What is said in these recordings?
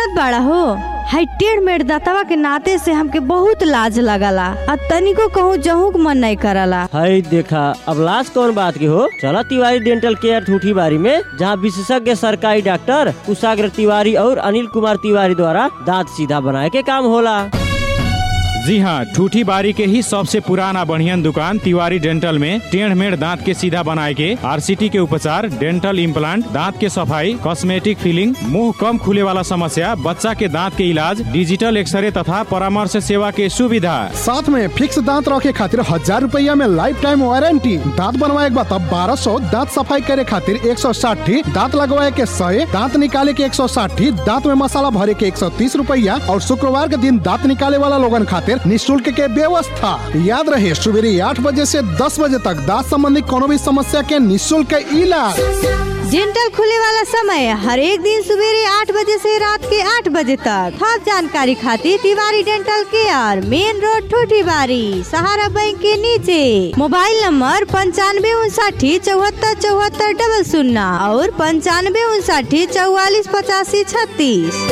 जानत बाड़ा हो हाई टेढ़ मेढ़ दातवा के नाते से हमके बहुत लाज लगला आ तनिको कहूँ जहूँ के मन नहीं करला हाय देखा अब लाश कौन बात की हो चला तिवारी डेंटल केयर ठूठी बारी में जहाँ विशेषज्ञ सरकारी डॉक्टर कुशाग्र तिवारी और अनिल कुमार तिवारी द्वारा दांत सीधा बनाए के काम होला जी हाँ ठूठी बारी के ही सबसे पुराना बढ़ियन दुकान तिवारी डेंटल में टेढ़ मेढ़ दांत के सीधा बनाए के आरसीटी के उपचार डेंटल इम्प्लांट दांत के सफाई कॉस्मेटिक फिलिंग मुंह कम खुले वाला समस्या बच्चा के दांत के इलाज डिजिटल एक्सरे तथा परामर्श सेवा के सुविधा साथ में फिक्स दांत रखे खातिर हजार रुपया में लाइफ टाइम वारंटी दांत बनवाए के बाद बारह सौ दांत सफाई करे खातिर एक सौ साठी दांत लगवाए के सौ दांत निकाले के एक सौ साठी दांत में मसाला भरे के एक सौ तीस रुपया और शुक्रवार के दिन दांत निकाले वाला लोगन खातिर निःशुल्क के व्यवस्था याद रहे सुबह आठ बजे से दस बजे तक दांत संबंधी कोनो भी समस्या के निःशुल्क इलाज डेंटल खुले वाला समय हर एक दिन सवेरे आठ बजे से रात के आठ बजे तक सब जानकारी खातिर Tiwari dental care main road ठूठी बारी सहारा बैंक के नीचे मोबाइल नंबर पंचानवे उनसाठी चौहत्तर चौहत्तर डबल शून्य और पंचानवे उनसाठी चौवालीस पचासी छत्तीस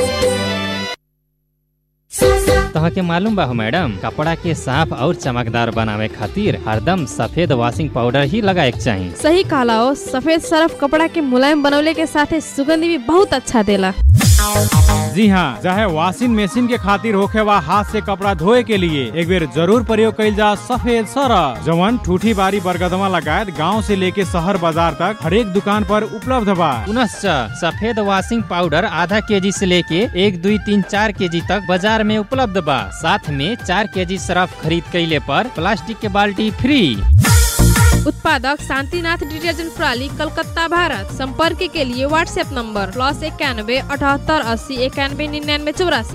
तहके मालूम बा हो मैडम कपड़ा के साफ और चमकदार बनावे खातिर हरदम सफेद वॉशिंग पाउडर ही लगाए के चाहिए सही कहला हो सफेद सरफ कपड़ा के मुलायम बनवले के साथे सुगंध भी बहुत अच्छा देला जी हाँ चाहे वॉशिंग मशीन के खातिर होखे वा हाथ से कपड़ा धोए के लिए एक बेर जरूर प्रयोग कइल जा सफेद सरफ जवन ठूठी बारी बरगदमा लगायत गांव से लेके शहर बाजार तक हर एक दुकान पर उपलब्ध बा पुनश्च सफेद वॉशिंग पाउडर आधा केजी से लेके एक दुई तीन चार केजी तक बाजार में उपलब्ध बा साथ में चार केजी सरफ खरीद कैले पर प्लास्टिक के बाल्टी फ्री उत्पादक शांतिनाथ डिटर्जेंट प्रणाली कलकत्ता भारत संपर्क के लिए व्हाट्सएप नंबर प्लस इक्यानवे अठहत्तर अस्सी इक्यानवे निन्यानवे चौरासी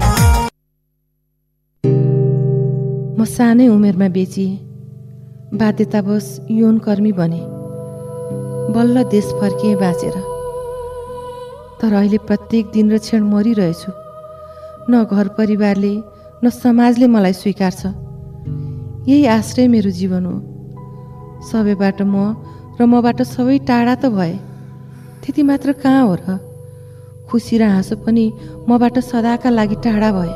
म सानै उमेरमा बेचिएँ बाध्यतावश यौन कर्मी बने बल्ल देश फर्किएँ बाँचेर तर अहिले प्रत्येक दिन र क्षण मरिरहेछु न घर परिवारले न समाजले मलाई स्वीकार्छ यही आश्रय मेरो जीवन हो सबैबाट म र मबाट सबै टाढा त भए त्यति मात्र कहाँ हो र खुसी र हाँसो पनि मबाट सदाका लागि टाढा भए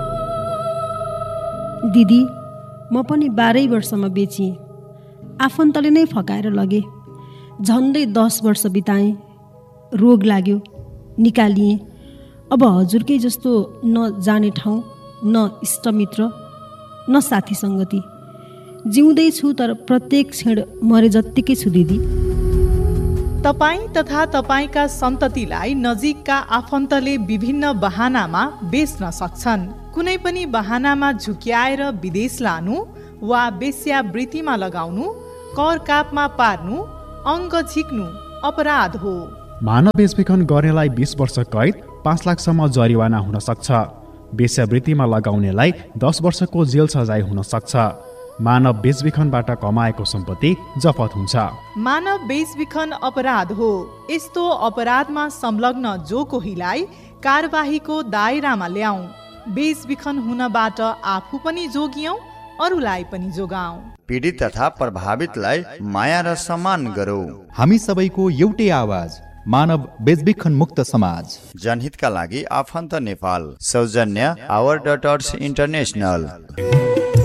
दिदी म पनि बाह्रै वर्षमा बेचिएँ आफन्तले नै फकाएर लगे झन्डै दस वर्ष बिताएँ रोग लाग्यो निकालिएँ अब हजुरकै जस्तो न जाने ठाउँ न इष्टमित्र न साथी सङ्गति जिउँदैछु तर प्रत्येक क्षण मरे जत्तिकै छु दिदी तपाईँ तथा तपाईँका सन्ततिलाई नजिकका आफन्तले विभिन्न बहानामा बेच्न सक्छन् कुनै पनि बहानामा झुक्याएर विदेश लानु वा वेश्यावृत्तिमा लगाउनु कर कापमा पार्नु अङ्ग झिक्नु अपराध हो मानव बेचबिखन गर्नेलाई बिस वर्ष कैद पाँच लाखसम्म जरिवाना हुन सक्छ वेश्यावृत्तिमा लगाउनेलाई दस वर्षको जेल सजाय हुन सक्छ मानव बेचबिखनबाट कमाएको सम्पत्ति जफत हुन्छ मानव बेचबिखन अपराध हो यस्तो अपराधमा संलग्न जो कोहीलाई कारबाहीको दायरामा ल्याऊ बेचबिखन हुनबाट आफू पनि जोगियौँ अरूलाई पनि जोगाऊ पीडित तथा प्रभावितलाई माया र सम्मान गरौँ हामी सबैको एउटै आवाज मानव बेचबिखन मुक्त समाज जनहितका लागि आफन्त नेपाल सौजन्य आवर डटर्स इन्टरनेसनल